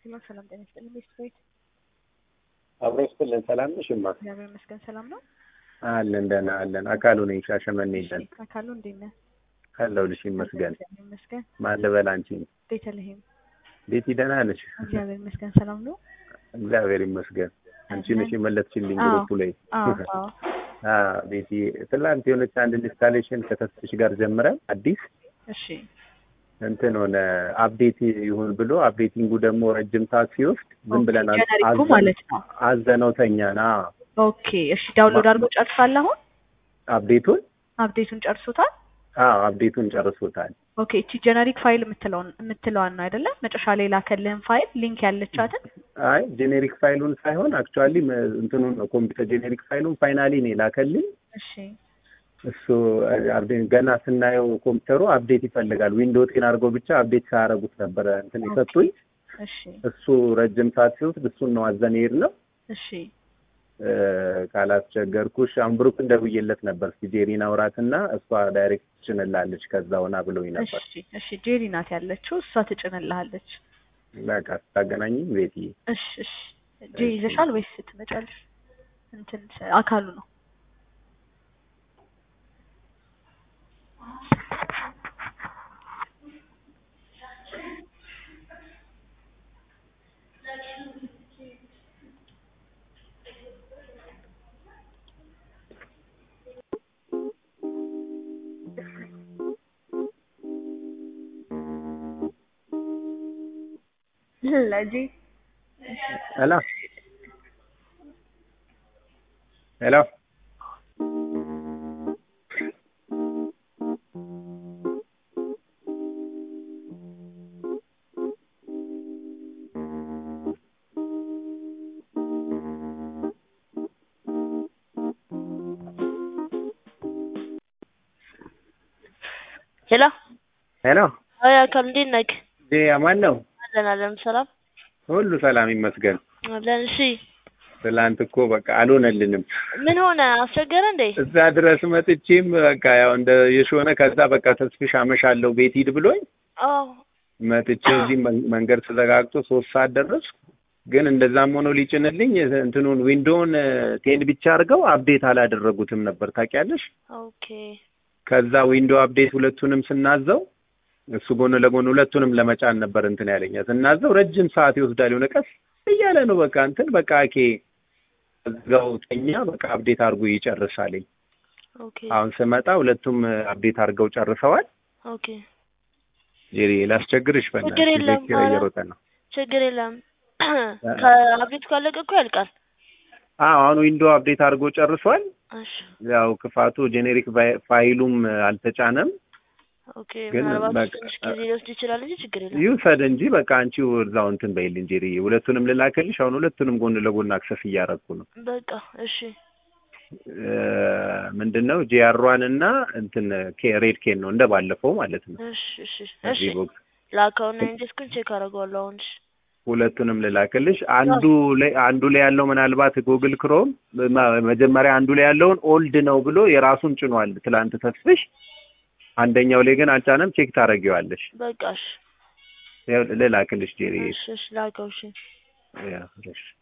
ሄሎ ሰላም ጤና ይስጥልኝ። ቤስት ቤት አብሮ ይስጥልን። ሰላም ነሽ? እማ እግዚአብሔር ይመስገን ሰላም ነው። አለን ደህና አለን። አካሉ ነኝ ሻሸመኔ ነን አካሉ እንዴት ነህ? አለሁልሽ ይመስገን። እግዚአብሔር ይመስገን። ማን ልበል አንቺ? ቤተልሔም ቤቲ ደህና ነሽ? እግዚአብሔር ይመስገን ሰላም ነው። እግዚአብሔር ይመስገን። አንቺ ነሽ የመለስሽልኝ አዎ። ግሩፕ ላይ አዎ አዎ አ ቤቲ ትላንት የሆነች አንድ ኢንስታሌሽን ከተስፍሽ ጋር ጀምረን አዲስ እሺ እንትን ሆነ አፕዴት ይሁን ብሎ አፕዴቲንጉ ደግሞ ረጅም ሰዓት ሲወስድ ዝም ብለን አዝ- ጀነሪኩ አዘ- ማለት ነው። አዘነው ተኛን። አ ኦኬ እሺ ዳውንሎድ አድርጎ ጨርሷል አሁን አፕዴቱን አፕዴቱን ጨርሶታል። አ አፕዴቱን ጨርሶታል። ኦኬ እቺ ጀነሪክ ፋይል የምትለውን የምትለዋን ነው አይደለ? መጨረሻ ላይ ላከልህን ፋይል ሊንክ ያለቻትን አይ ጄኔሪክ ፋይሉን ሳይሆን አክቹዋሊ እንትኑን ነው ኮምፒውተር ጄኔሪክ ፋይሉን ፋይናሊ ነው የላከልኝ። እሺ እሱ አፕዴት ገና ስናየው ኮምፒውተሩ አፕዴት ይፈልጋል። ዊንዶው ቴን አድርገው ብቻ አፕዴት ሳያደርጉት ነበረ እንትን የሰጡኝ። እሺ እሱ ረጅም ሰዓት ሲወስድ እሱን ነው አዘን ሄድ ነው እሺ ካላስቸገርኩሽ አንብሩክ እንደብዬለት ነበር። እስኪ ጄሪን አውራትና እሷ ዳይሬክት ትጭንላለች ከዛ ሆና ብሎኝ ነበር። እሺ እሺ ጄሪ ናት ያለችው እሷ ትጭንልሃለች። በቃ ስታገናኝኝ ቤቲ እሺ እሺ ጄ ይዘሻል ወይስ ትመጫለሽ? እንትን አካሉ ነው ለጂ ሄሎ ሄሎ ሄሎ ሄሎ አይ አካል እንዴት ነህ? ጄ አማን ነው? አለን አለን ሰላም ሁሉ ሰላም ይመስገን። አለን። እሺ ትላንት እኮ በቃ አልሆነልንም። ምን ሆነ? አስቸገረ እንዴ? እዛ ድረስ መጥቼም በቃ ያው እንደ የሾነ ከዛ በቃ ተስፍሽ አመሻለሁ ቤት ሂድ ብሎኝ አዎ መጥቼ እዚህ መን- መንገድ ተዘጋግቶ ሶስት ሰዓት ደረስኩ። ግን እንደዛም ሆኖ ሊጭንልኝ እንትኑን ዊንዶውን ቴን ብቻ አድርገው አፕዴት አላደረጉትም ነበር ታውቂያለሽ። ኦኬ ከዛ ዊንዶ አፕዴት ሁለቱንም ስናዘው እሱ ጎን ለጎን ሁለቱንም ለመጫን ነበር እንትን ያለኛ ስናዘው ረጅም ሰዓት ይወስዳል። የሆነ ቀስ እያለ ነው በቃ እንትን በቃ ኬ እዛው ተኛ በቃ አፕዴት አድርጎ ይጨርሳልኝ። ኦኬ አሁን ስመጣ ሁለቱም አፕዴት አድርገው ጨርሰዋል። ኦኬ ጄሪ ላስቸግርሽ ችግር በእናትሽ የለም፣ ቤት ኪራይ ኧረ። እየሮጠ ነው። ችግር የለም። ከአብዴት ካለቀ እኮ ያልቃል። አዎ አሁን ዊንዶ አፕዴት አድርጎ ጨርሷል። እሺ ያው ክፋቱ ጄኔሪክ ፋይ- ፋይሉም አልተጫነም። ኦኬ ግን ምናልባት በቃ- ትንሽ ጊዜ ሊወስድ ይችላል እንጂ ችግር የለም። ይውሰድ እንጂ በቃ አንቺው እዛው እንትን በይልኝ ጄሪ። ሁለቱንም ልላክልሽ። አሁን ሁለቱንም ጎን ለጎን አክሰስ እያደረኩ ነው። በቃ እሺ ምንድን ነው ጂአሯን እና እንትን ኬ ሬድ ኬን ነው እንደ ባለፈው ማለት ነው። እሺ እሺ እሺ እዚህ ቦክስ ላከውና ኢንዴስኩን ቼክ አደርገዋለሁ አሁን። እሺ ሁለቱንም ልላክልሽ። አንዱ ላይ አንዱ ላይ ያለው ምናልባት ጉግል ክሮም መ- መጀመሪያ አንዱ ላይ ያለውን ኦልድ ነው ብሎ የራሱን ጭኗል ትላንት ተስፍሽ። አንደኛው ላይ ግን አልጫነም። ቼክ ታደርጊዋለሽ። በቃ እሺ ያው ልላክልሽ ጄሪ። እሺ እሺ ላከው እሺ ያው እሺ